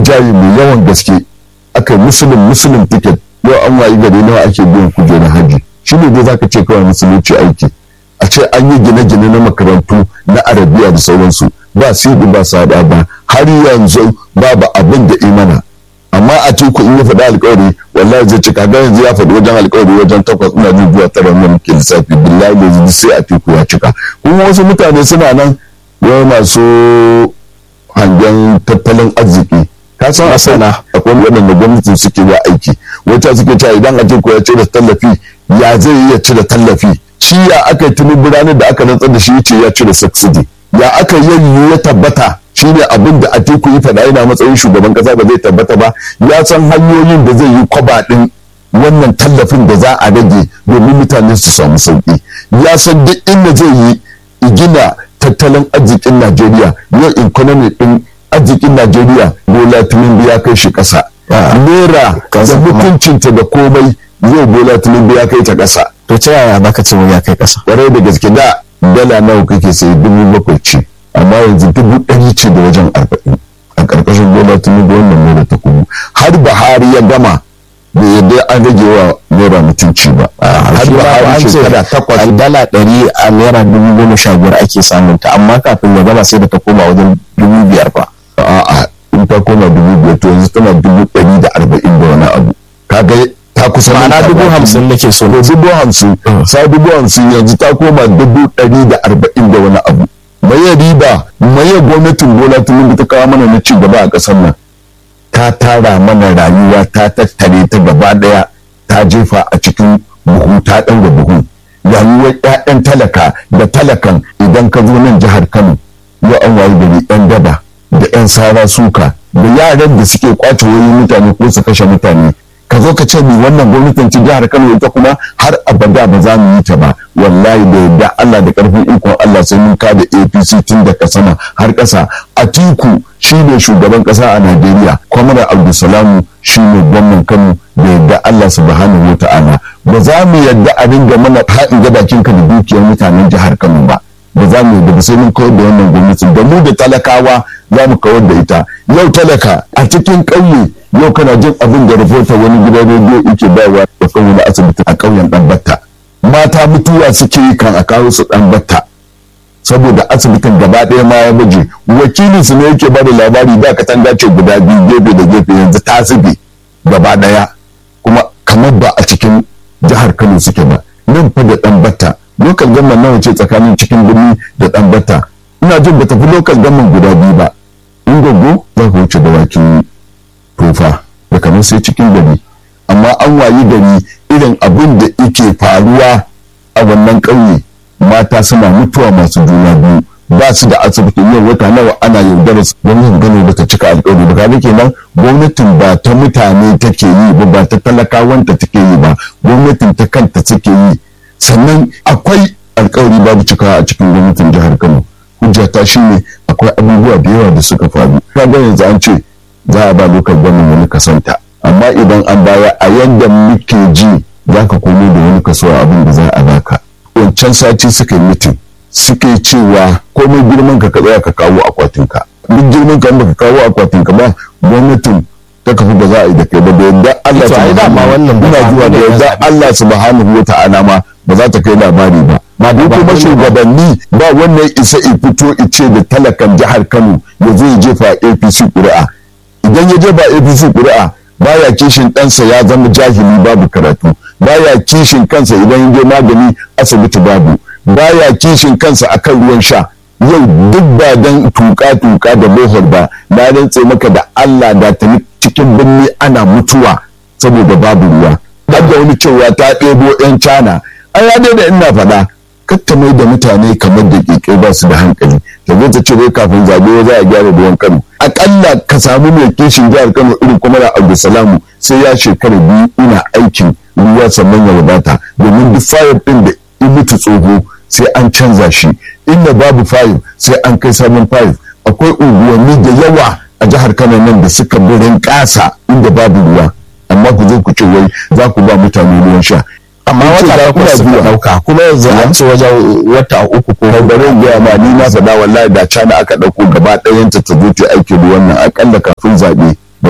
rinjaye mai yawan gaske aka yi musulun musulun ticket yau an wayi gari nawa ake biyan kujerar hajji shi ne dai zaka ce kawai musulunci aiki a ce an yi gine-gine na makarantu na arabiya da sauransu ba sidi ba sada ba har yanzu babu abin da imana amma a teku in ya faɗi alkawari wallahi zai cika ga yanzu ya faɗi wajen alkawari wajen takwas ina jin zuwa tara wannan muke lissafi billahi da yanzu sai a teku ya cika kuma wasu mutane suna nan yau masu hangen tattalin arziki ka san a sana akwai waɗanda gwamnati suke wa aiki wata suke cewa idan a teku ya cire tallafi ya zai iya cire tallafi shi ya aka yi tunubu ranar da aka rantsar da shi ya ce ya cire subsidy ya aka yi ya tabbata shi ne abin da atiku yi faɗa yana matsayin shugaban ƙasa ba zai tabbata ba ya san hanyoyin da zai yi kwaba ɗin wannan tallafin da za a rage domin mutane su samu sauƙi ya san duk inda zai yi gina tattalin arzikin najeriya yau economy ɗin arzikin najeriya bola tinubu ya kai shi ƙasa naira da mutuncinta da komai yau bola tinubu ya kai ta ƙasa to ta yaya baka ce ya kai ƙasa ƙwarai da gaske da dala nawa kake sai dubu bakwai ce amma yanzu dubu ɗari ce da wajen arba'in a ƙarƙashin bola tinubu wannan naira ta kubu har buhari ya gama da yadda an rage wa naira mutunci ba har buhari shekara takwas dala ɗari a naira dubu goma sha biyar ake samun ta amma kafin ya gama sai da ta koma wajen dubu biyar ba a'a in ta koma dubu biyar to yanzu tana dubu ɗari da arba'in da wani abu kaga ta kusa ma'ana dubu hamsin nake so to dubu hamsin sa dubu hamsin yanzu ta koma dubu ɗari da arba'in da wani abu maye riba maye gwamnatin bola tinubu ta kawo mana na ci gaba a ƙasar nan ta tara mana rayuwa ta tattare ta gaba ɗaya ta jefa a cikin buhu ta ɗan da buhu rayuwar 'ya'yan talaka da talakan idan ka zo nan jihar kano yau an wayi gari 'yan daba da 'yan sara suka da yaran da suke kwace wayoyin mutane ko su kashe mutane ka zo ka ce ni wannan gwamnatin ci jihar Kano ita kuma har abada ba za mu yi ta ba wallahi da yadda Allah da karfin ikon Allah sai mun ka da APC tun daga sama har ƙasa Atiku shine shugaban ƙasa a Najeriya Kwamar Abdulsalamu shine gwamnan Kano da yadda Allah subhanahu wata'ala ba za mu yadda a ringa mana haɗin ga bakin ka da dukiyar mutanen jihar Kano ba ba za mu yadda ba sai mun kawar da wannan gwamnatin da mu da talakawa za mu kawar da ita yau talaka a cikin ƙauye yau kana jin abin da rahoton wani gidan rediyo yake bayarwa da kan wani asibiti a ƙauyen ɗan batta mata mutuwa suke yi kan a kawo su ɗan batta saboda asibitin gaba ɗaya ma ya baje wakilin su ne yake bada labari da katanga ce guda biyu gefe da gefe yanzu ta zube gaba ɗaya kuma kamar ba a cikin jihar kano suke ba nan fa da ɗan batta lokal gamman nawa ce tsakanin cikin birni da ɗan batta ina jin ba tafi lokal gamman guda biyu ba in gogo za ka wuce dawakin tofa da kamar sai cikin gari amma an wayi gari irin abin da yake faruwa a wannan ƙauye mata suna mutuwa masu juna biyu ba su da asibitin yau wata nawa ana yaudara su gwamnatin gano ba ta cika alƙawari ba kaga kenan gwamnatin ba ta mutane take yi ba ba ta talakawanta take yi ba gwamnatin ta kanta take yi sannan akwai alƙawari babu cikawa a cikin gwamnatin jihar Kano hujja ta shine akwai abubuwa da yawa da suka faru kaga yanzu an ce za a ba lokal gwamnan wani kasanta amma idan an baya a yadda muke ji za ka komo da wani kaso abin da za a baka wancan sati suka yi mitin suka yi cewa komai girman ka tsaya ka kawo akwatinka duk girman ka baka kawo akwatinka ba gwamnatin ta kafi ba za a yi da kai ba da yadda Allah subhanahu ina zuwa da yadda Allah subhanahu wa ta'ala ma ba za ta kai labari ba ba duk kuma shugabanni ba wannan isa i fito ice da talakan jihar Kano ya zo ya jefa APC ƙuri'a idan ya jefa APC ƙuri'a baya kishin ɗansa ya zama jahili babu karatu baya kishin kansa idan ya je magani asibiti babu baya kishin kansa akan ruwan sha yau duk ba dan tuka-tuka da bohol ba na rantse maka da Allah da ta cikin birni ana mutuwa saboda babu ruwa har da wani cewa ta ɗebo 'yan cana an ya da ina faɗa kakka mai da mutane kamar da ƙiƙe ba su da hankali ta zo ta ce wai kafin zaɓe za a gyara ruwan kano aƙalla ka samu mai kishin jihar kano irin kuma da abdulsalamu sai ya shekara biyu ina aikin ruwa sannan ya wadata domin duk fayar ɗin da in mutu tsoho sai an canza shi inda babu fayil sai an kai sabon fayil akwai unguwanni da yawa a jihar kano nan da suka birin ƙasa inda babu ruwa amma ku zo ku ce wai za ku ba mutane ruwan sha amma wata takwas suka dauka kuma yanzu an ce wajen wata uku ko bari gaya ma ni na faɗa wallahi da cana aka ɗauko gaba ɗayanta ta zo ta aikin ruwan nan akalla kafin zaɓe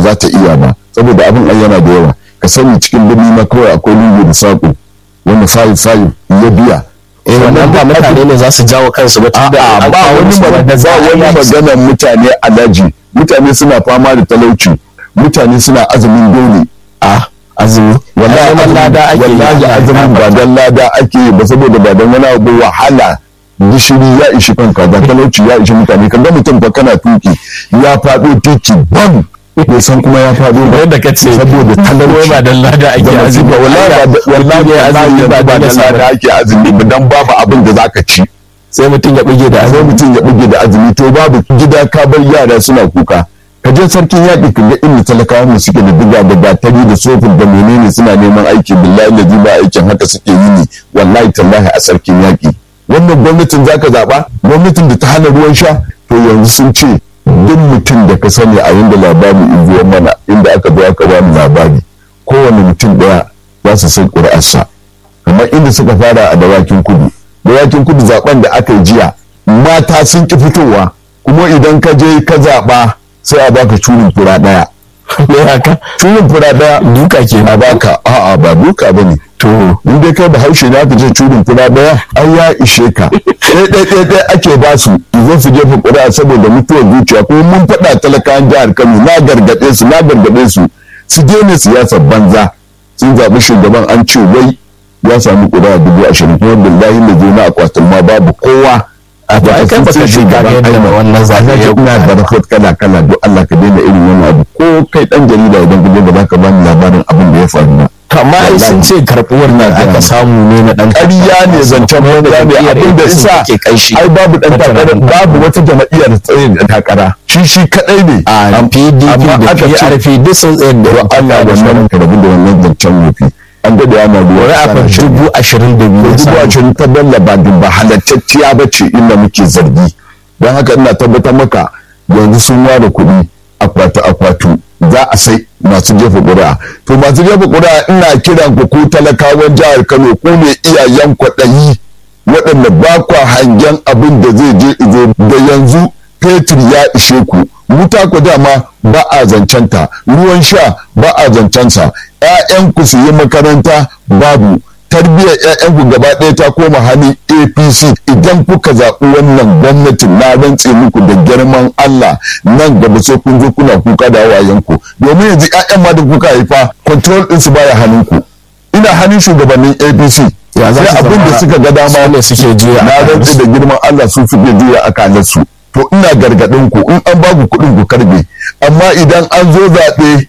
za ta iya ba saboda abin ai yana da yawa ka sani cikin birni ma kawai akwai lungu da saƙo wanda fayi fayi ya biya eh wannan ba mutane ne za su jawo kansu ba tunda A'a, an ba kawo wani musu magana wanda za ba a wani yaki. maganar mutane alaji mutane suna fama da talauci mutane suna azumin dole a azumi wallahi Ai, neman azumin- lada ake yi, wallahi Allah ya azumin ba gafarta. dan lada ake yi ba saboda ba dan wani abu wahala gishiri ya ishi kanka da talauci ya ishi mutane kaga mutum fa kana tuki ya faɗo titi bam bai san kuma ya faɗo ba yadda ka ce saboda talauci ba dan lada ake da azumi masifa wallahi ba da- wallahi Mutum ya wallahi azumi yanzu ba ba dan dan lada lada ake azumi ba dan babu abin da zaka ci sai mutum ya buge da sai azumi mutum ya buge da azumi to babu gida ka bar yara suna kuka ka je sarkin yaƙi ka ga inda talakawa mu suke da diga da gatari da sofin da menene suna neman aiki billahi da ba aikin haka suke yi ne wallahi tallahi a sarkin yaƙi wannan gwamnatin zaka zaɓa gwamnatin da ta hana ruwan sha to yanzu sun ce duk mutum da ka sani a yanda labari in zuwa mana inda aka zo aka ba mu labari kowane mutum ɗaya za su san ƙuri'arsa kamar inda suka fara a dawakin kudu dawakin kudu zaben da aka yi jiya mata sun ki fitowa kuma idan ka je ka zaɓa sai a baka curin fura ɗaya me haka curin fura ɗaya duka ke a baka a'a ba duka ba ne to in dai kai bahaushe na ka ce curin fura ɗaya ai ya ishe ka ɗaya ɗaya ɗaya ɗaya ake ba su zo su jefa ƙuri'a saboda mutuwar zuciya kuma mun faɗa talakawan jihar kano na gargaɗe su na gargaɗe su su daina siyasar banza sun zaɓi shugaban an ce wai ya samu ƙuri'a dubu ashirin kuma billahi da zo na akwatin ma babu kowa a to ai kai baka ce ka ga yadda wannan zaɓe ya ina da report kala kala don Allah ka daina irin wannan abu ko kai dan jarida idan ka je ba za ka bani labarin abin da ya faru ba amma ai sun ce karɓuwar nan aka samu ne na ɗan ƙarya ne zancen banza ne abin da isa ke kanshi ai babu dan takara babu wata jama'iyyar da tsaye da takara shi shi kadai ne a PDP amma da aka ce- PRP duk sun tsayar da wa Allah wannan ka rabu da wannan zancen wofi an dade ana ruwa ƙuri'a fa dubu ashirin da biyu ya dubu samu. ashirin ta dalla ba ba halattacciya ba ce inda muke zargi don haka ina tabbatar maka yanzu sun ware kuɗi akwatu akwatu za a sai masu jefa ƙuri'a to masu jefa ƙuri'a ina kiran ku ku talakawan jihar kano ku ne iyayen kwaɗayi waɗanda ba kwa hangen abin da zai je izo da yanzu fetur ya ishe ku wuta ku dama ba a zancenta ruwan sha ba a zancensa 'ya'yanku su yi makaranta babu tarbiyyar 'ya'yanku gaba ɗaya ta koma hannun apc idan kuka zaɓi wannan gwamnatin na rantse muku da girman allah nan gaba sai kun zo kuna kuka da hawayenku domin yanzu 'ya'yan ma da kuka haifa control ɗinsu baya hannunku ina hannun shugabannin apc Ya za sai su abin da zama- suka ga dama su ne suke juya na akalarsu. rantse da girman allah su suke juya akalarsu to ina gargaɗin ku in an baku kuɗin ku karbe amma idan an zo zaɓe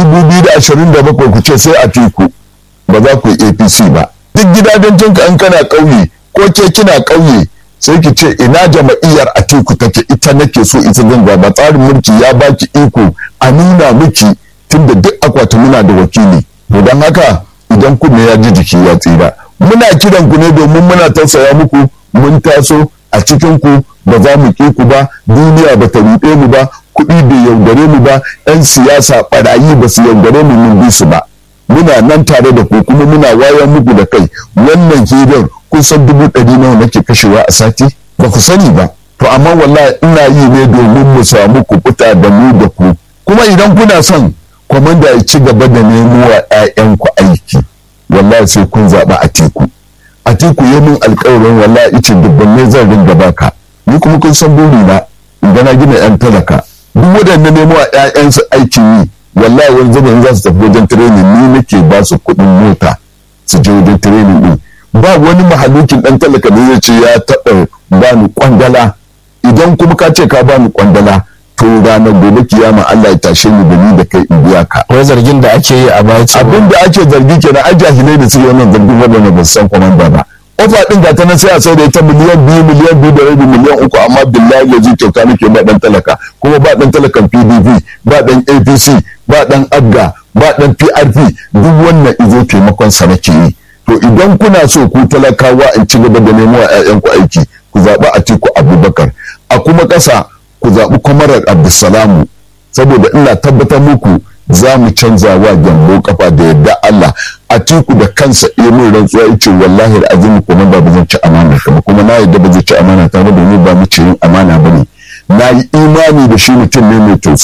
2027 ku ce sai a tiku ba za ku yi apc ba duk gidajen ka an kana ƙauye ko ke kina ƙauye sai ki ce ina jama'iyyar a tiku take ita nake so ita zan ba tsarin mulki ya baki iko a nuna miki tunda duk akwati muna da wakili to don haka idan kunne ya ji jiki ya tsira muna kiran ku ne domin muna tausaya muku mun taso a cikin ku ba za mu ki ku ba duniya ba ta ruɗe mu ba kuɗi bai yaudare mu ba 'yan siyasa ɓarayi ba su yaudare mu mun bi su ba muna nan tare da ku kuma muna wayan muku da kai wannan hirar kun san dubu ɗari nawa nake kashewa a sati ba ku sani ba to amma wallahi ina yi ne domin mu samu ku fita da mu da ku kuma idan kuna son kwamanda ya ci gaba da nemo wa 'ya'yanku aiki wallahi sai kun zaɓa a teku a teku ya min alƙawarin wallahi ice dubban ne zan ringa baka ni kuma kun san burina idan na gina 'yan talaka duk waɗanda nemo wa 'ya'yansu aikin yi wallahi wani zaman za su tafi wajen training ni nake ba su kuɗin mota su je wajen training din ba wani mahalukin ɗan talaka da zai ce ya taɓa bani kwandala idan kuma ka ce ka bani kwandala to ranar gobe kiyama Allah ya tashe ni da ni da kai in biya ka wai zargin da ake yi a baya cewa abin da ake zargi kenan ai jahilai da suke wannan zargin waɗanda ba su san kwamanda ba ofa din ga ta nan sai a sai da ita miliyan biyu miliyan biyu da rabi miliyan uku amma billahi ya ji kyauta nake ba dan talaka kuma ba dan talakan pdp ba dan apc ba dan abga ba dan prp duk wannan izo taimakon sa nake yi to idan kuna so ku talakawa in ci gaba da nemo wa 'ya'yanku aiki ku zaɓi atiku abubakar a kuma ƙasa ku zaɓi kwamarar abdulsalamu saboda ina tabbatar muku za mu canza wa gyambo kafa da yadda Allah a tiku da kansa iya min rantsuwa yace wallahi da azumi kuma ba zan ci amana ka ba kuma na yadda ba zai ci amana ta ba domin ba mu ci yin amana ba ne na yi imani da shi mutum ne mai tausayi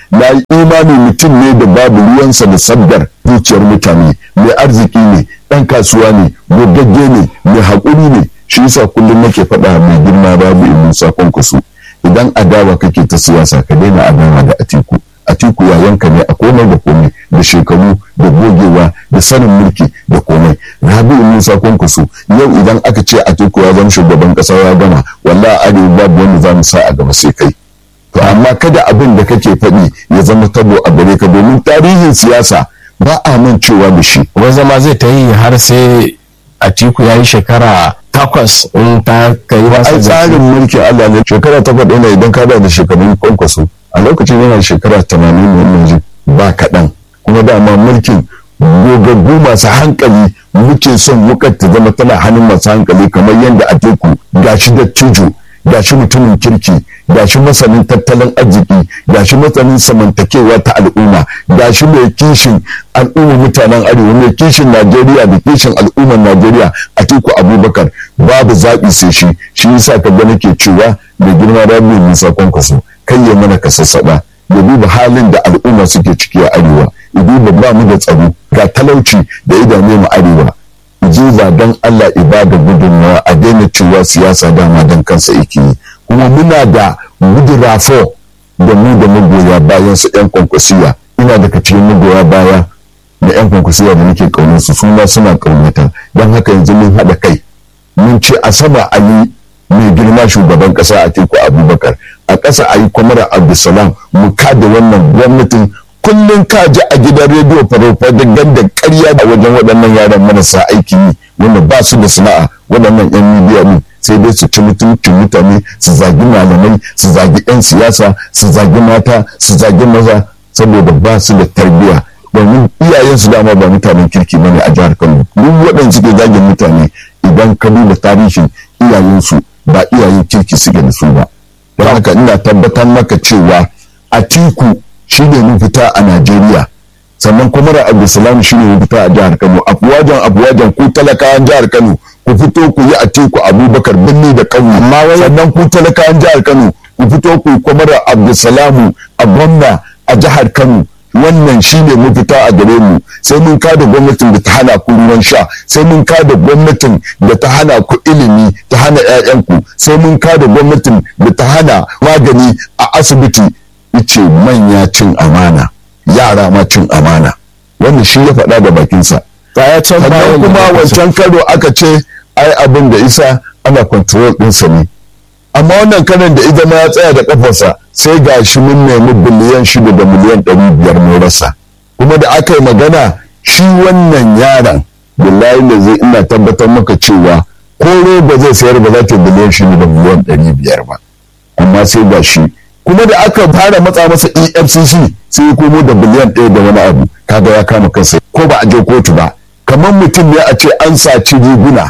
na yi imani mutum ne da babu ruwansa da sabgar zuciyar mutane mai arziki ne ɗan kasuwa ne gogagge ne mai haƙuri ne shi yasa kullum nake faɗa mai girma babu in musa kwankwaso idan adawa kake ta siyasa ka daina adawa da atiku atiku yayanka ne a komai da komai da shekaru da gogewa da sanin mulki da komai rabi'u musa kwankwaso yau idan aka ce atiku ya zama shugaban kasa ya gama wallahi arewa babu wanda za mu sa a gaba sai kai to amma kada abin da kake faɗi ya zama tabo a gare ka domin tarihin siyasa ba a mancewa da shi wai zama zai ta yi har sai atiku ya yi shekara takwas in ta kai masa ai tsarin mulkin Allah ne shekara takwas ɗaya idan ka da shekarun kwankwaso a lokacin yana shekara tamanin ne wannan ji ba kaɗan kuma dama mulkin gogaggu masu hankali muke son wukar ta zama tana hannun masu hankali kamar yadda a teku gashi da tuju gashi mutumin kirki gashi masanin tattalin arziki gashi masanin samantakewa ta al'umma gashi mai kishin al'ummar mutanen arewa mai kishin najeriya da kishin al'ummar najeriya a teku abubakar babu zaɓi sai shi shi yasa ka ga nake cewa da girma da mai nisa kwankwaso kai ya mana ka sassaɓa ya duba halin da al'umma suke ciki a arewa ya duba ba mu da tsaro ga talauci da idane mu arewa jiza don Allah ibada gudunmawa a daina cewa siyasa dama don kansa yake yi kuma muna da gudurafo da mu da magoya bayan su yan kwankwasiya ina daga cikin magoya baya da yan kwankwasiya da nake kaunar su suna suna kaunata don haka yanzu mun haɗa kai mun ce a sama ali mai girma shugaban ƙasa a teku abubakar a ƙasa a yi kwamara abdulsalam mu kada wannan gwamnatin kullum ka ji a gidan rediyo farauta da ganda karya da wajen waɗannan yaran marasa aiki yi wanda ba su da sana'a waɗannan yan midiya ne sai dai su ci mutuncin mutane su zagi malamai su zagi yan siyasa su zagi mata su zagi maza saboda ba su da tarbiyya domin iyayen su dama ba mutanen kirki bane a jihar Kano duk waɗanda suke zagin mutane idan ka duba tarihin iyayensu ba iyayen kirki suke da su ba don haka ina tabbatar maka cewa a tiku shi ne mafita a Najeriya sannan kuma da Abdulsalam shi ne mafita a jihar Kano afuwajan afuwajan ku talakawan jihar Kano ku fito ku yi a teku Abubakar Birni da Kano amma sannan ku talakawan jihar Kano ku fito ku yi kuma da Abdulsalamu a gwamna a jihar Kano wannan shi ne mafita a gare mu sai mun kada gwamnatin da ta hana ku ruwan sha sai mun kada gwamnatin da ta hana ku ilimi ta hana 'ya'yanku sai mun kada gwamnatin da ta hana magani a asibiti ce manya cin amana yara ma cin amana wanda shi ya faɗa da bakinsa sannan kuma wancan karo aka ce ai abin da isa ana control ɗinsa ne amma wannan karan da ita ma ya tsaya da kafarsa sai ga shi mun nemi biliyan shida da miliyan ɗari biyar mun rasa kuma da aka yi magana shi wannan yaron billahi da zai ina tabbatar maka cewa ko roba zai sayar ba za ta biliyan shida da miliyan ɗari biyar ba amma sai ga shi kuma da aka fara matsa masa efcc sai ya komo da biliyan ɗaya da wani abu kaga ya kama kansa ko ba a je kotu ba kamar mutum ne a ce an saci riguna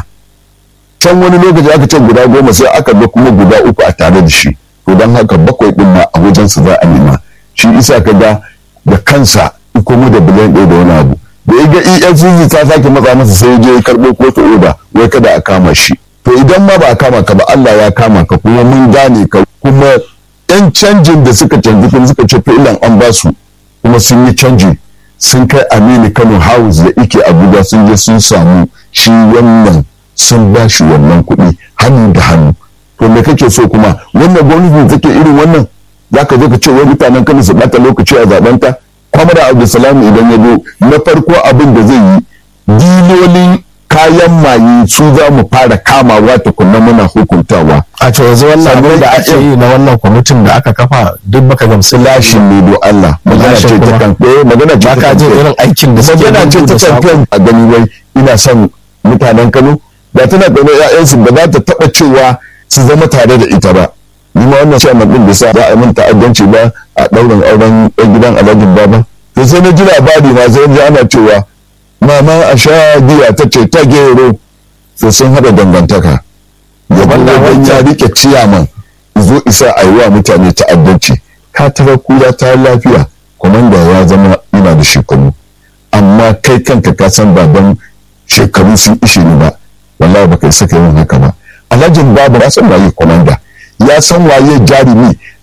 can wani lokaci aka ce guda goma sai aka ga kuma guda uku a tare da shi to don haka bakwai ɗin ma a wajensa za a nema shi isa ka ga da kansa ya komo da biliyan ɗaya da wani abu da ya ga efcc ta sake matsa masa sai ya je ya karɓo kotu oda wai kada a kama shi to idan ma ba a kama ka ba Allah ya kama ka kuma mun gane ka kuma yan canjin da suka canji kuma suka ce fi'ilan an ba su kuma sun yi canji sun kai aminu kano house da ike abuja sun je sun samu shi wannan sun ba shi wannan kuɗi hannu da hannu to me kake so kuma wannan gwamnati take irin wannan za ka zo ka ce wai mutanen kano su bata lokaci a zaben ta kwamara abdulsalam idan ya zo na farko abin da zai yi dilolin kayan maye su za mu fara kamawa tukunna muna hukuntawa a to yanzu wannan abin da ake yi na wannan kwamitin da aka kafa duk baka gamsu lashin ne do Allah magana ce ta kan eh magana ce ba ka jin irin aikin da suke magana ce ta kan a gani wai ina son mutanen Kano da tana da ƴaƴansu ba za ta taba cewa su zama tare da ita ba ni ma wannan sai din da sa za a yi min ta'addanci ba a daurin auren ɗan gidan Alhaji Baba to sai na ji labari ma sai ji ana cewa mama a sha giya ta ce ta gero sai sun haɗa dangantaka gaban da ya rike ciyaman zo isa a yi wa mutane ta'addanci ka tara kura ta lafiya kwamanda ya zama ina da shekaru amma kai kanka ka san baban shekaru sun ishe ni ba wallahi baka isa ka yin haka ba alhajin babu ya san waye kwamanda ya san waye jarumi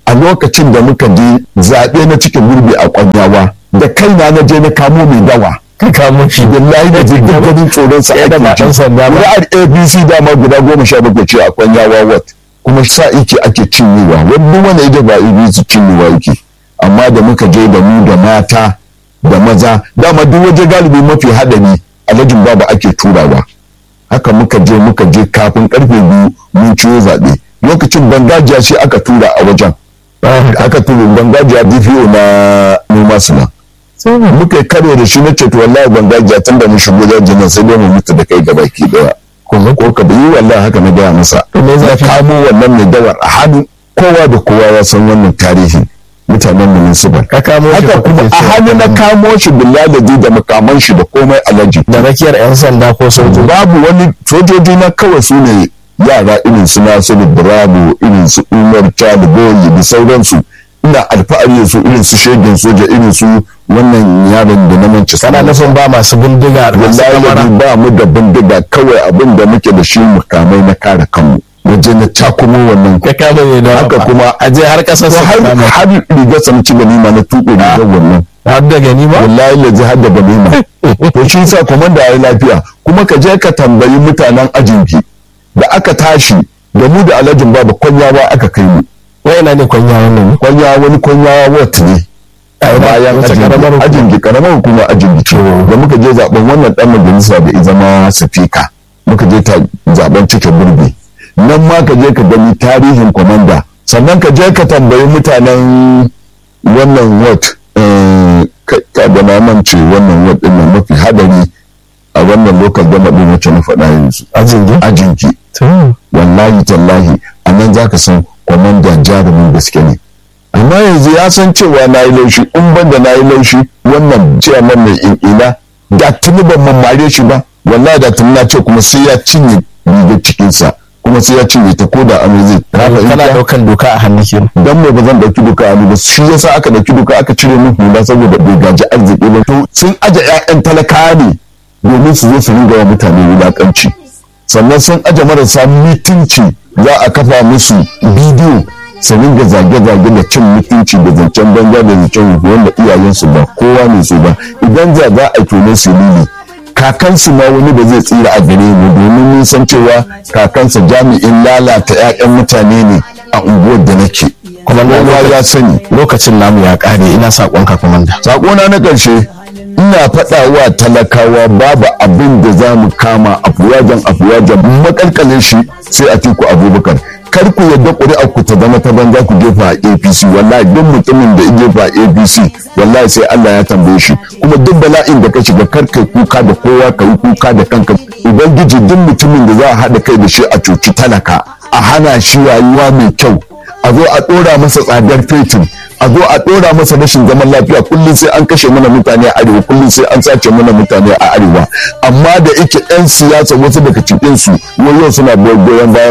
a lokacin da muka je zaɓe na cikin gurbi a kwanyawa da kaina na je na kamo mai dawa ka kamo shi billahi da je duk ganin tsoron sa Ya da ba ake ɗan ji sanda ba. Kuri'ar abc dama guda goma sha bakwai ce a kwanyawa wat kuma sa ike ake cinyewa wani wanda ita ba abc cinyewa yake amma da muka je da mu da mata da maza dama duk waje galibi mafi haɗari alhajin babu ake turawa haka muka je muka je kafin karfe biyu mun ciwo zaɓe lokacin bangajiya shi aka tura a wajen aka tura bangajiya dpo na noma suna muka yi karo da shi na ce to wallahi bangajiya tun da mun shigo dajin nan sai dai mu mutu da kai gabaki daya ko ka bi wallahi haka na gaya masa me na zafi? kamo wannan mai dawar a hannu kowa da kowa ya san wannan tarihi mutanen municipal ka kamo shi haka ko kuma kake a cewa hannu na kamo shi billahi da makaman shi da komai alaji da rakiyar yan sanda ko sojoji babu wani sojoji na kawai su ne yara irin su nasiru bravo irin su umar chad boyi da sauransu ina alfahari da su irin su shegen soja irin su wannan yaron da na manci kana nufin ba masu bindiga da masu wallahi kamara ba mu da bindiga kawai abin da muke da shi mukamai na kare kanmu waje na cakumo wannan ka kama ne da haka kuma a je har kasar to su har kama har rigar sa ci ganima na tuɓe rigar wannan har da gani ba wallahi laji har da ganima to shi sa komanda ya lafiya kuma ka je ka tambayi mutanen ajinki da aka tashi da mu da alhajin babu kwanyawa aka kai mu wai ina ne kwanya wannan ne kwanya wani kwanyawa wat ne A ina? bayan Wace karamar ajinki hukuma? ajinki karamar hukuma ajinki ce da muka je zaben wannan dan majalisa da ya zama sifika muka je ta zaben cike gurbi nan ma ka je ka gani tarihin komanda sannan ka je ka tambayi mutanen wannan wat ka da mamance wannan wat din nan mafi hadari a wannan lokal gama din wacce na faɗa yanzu ajin gi ajinki to wallahi tallahi a nan za ka san kwamandan jarumin gaske ne amma yanzu ya san cewa na yi laushi in ban da na yi laushi wannan ciyaman mai in'ina da tuni ban mamare shi ba wallahi da tuni na ce kuma sai ya cinye rigar cikinsa kuma sai ya cinye ta ko da amai zai Haka in kana ka- daukan doka a hannu kenan dan me ba zan dauki duka a ba shi yasa aka dauki duka aka cire min hula saboda bai gaji arziki ba to sun aje ƴaƴan talakawa ne domin su zo su ringa wa mutane wulakanci sannan sun aje marasa mutunci za a kafa musu bidiyo su ringa zage-zage da cin mutunci da zancen banza da zancen rufu wanda iyayensu ba kowa ne su ba idan za za a tone su lili kakansu ma wani ba zai tsira a gare mu domin mun san cewa kakansa jami'in lalata 'ya'yan mutane ne a unguwar da nake kuma kowa ya sani lokacin namu ya kare ina sakon ka komanda sakona na ƙarshe ina faɗa wa talakawa babu abin da za mu kama afuwajen afuwajen makalkalin shi sai a tiku abubakar kar ku yadda ƙuri'ar ku ta zama ta banza ku jefa a apc wallahi duk mutumin da ya jefa a apc wallahi sai allah ya tambaye shi kuma duk bala'in da ka shiga kar kai kuka da kowa ka yi kuka da kanka ubangiji duk mutumin da za a haɗa kai da shi a cuci talaka a hana shi rayuwa mai kyau a zo a ɗora masa tsadar fetur a zo a ɗora masa rashin zaman lafiya kullum sai an kashe mana mutane a arewa kullum sai an sace mana mutane a arewa amma da yake 'yan siyasa wasu daga cikin su yau suna goyon bayan